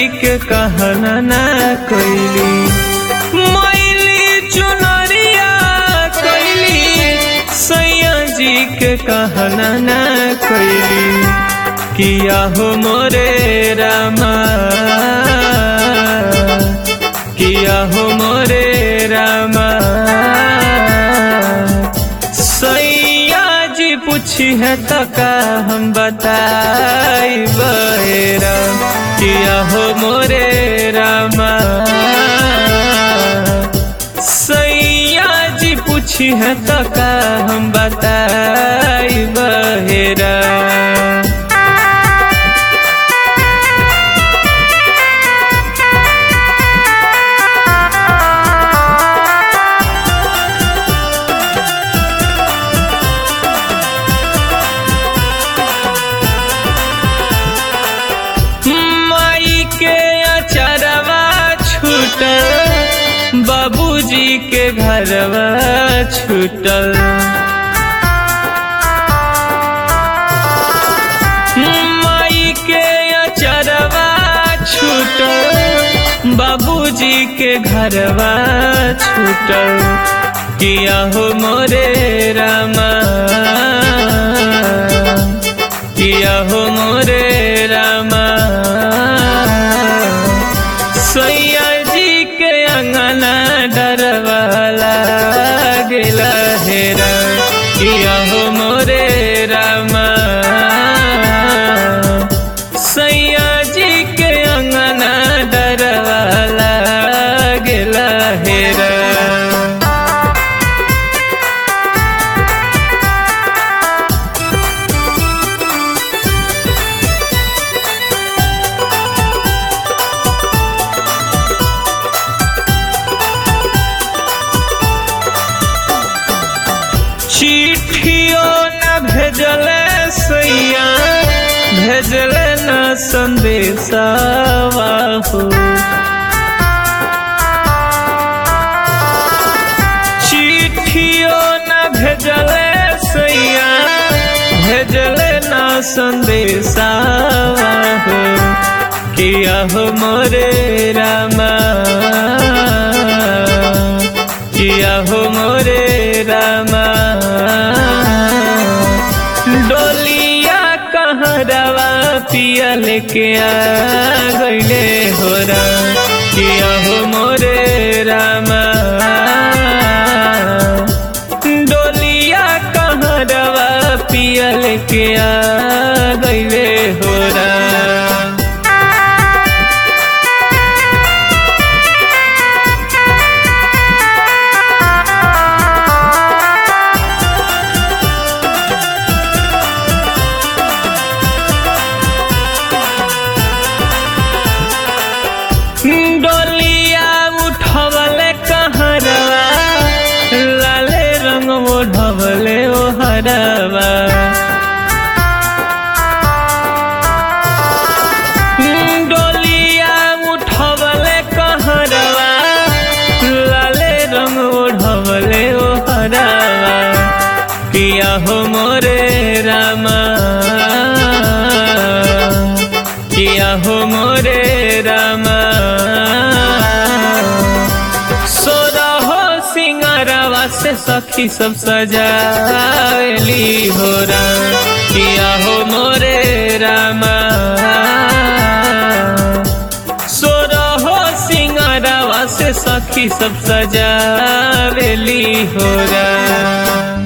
के कहना ना कैली मैली चुनरिया कैली सैया जी के कहना ना कैली किया हो मोरे रामा किया हो मोरे रामा सैया जी पूछी है तो का हम बताई बहेरा किया हो मोरे रामा सैया जी पूछी है तो का हम बताई बहेरा माई के अचरवा छूटल बाबूजी के घरवा छूटल माई के अचरवा छूटल बाबूजी के घरवा छूटल किया हो मोरे रामा किया हो मोरे रामा सैया जी के अंगना डरवाला गेला हेरा किया हो मोरे रामा सैया जी के अंगना डरवाला गेला हेरा चिट्ठियो न भेजले सैया भेजले न संदेशवा हो चिट्ठियो न भेजले सैया भेजले न संदेशवा हो किया हो मोरे रामा किया हो मोरे रामा डोलिया कहाँ रवा पिया लेके आ गईले हो राम किया हो मोरे रामा डोलिया कहाँ रवा पिया लेके आ गईले हो राम डोलिया उठवले कहरवा लाले रंग ओढ़वले ओ हरवा डोलिया उठवले कहरवा लाले रंग ओढ़वले ओ हरवा किया हो मोरे रामा किया हो मोरे रामा सोरा हो सिंगारवा से सखी सब सजावेली हो राम किया हो मोरे रामा सोरा हो सिंगारवा से सखी सब सजावेली हो राम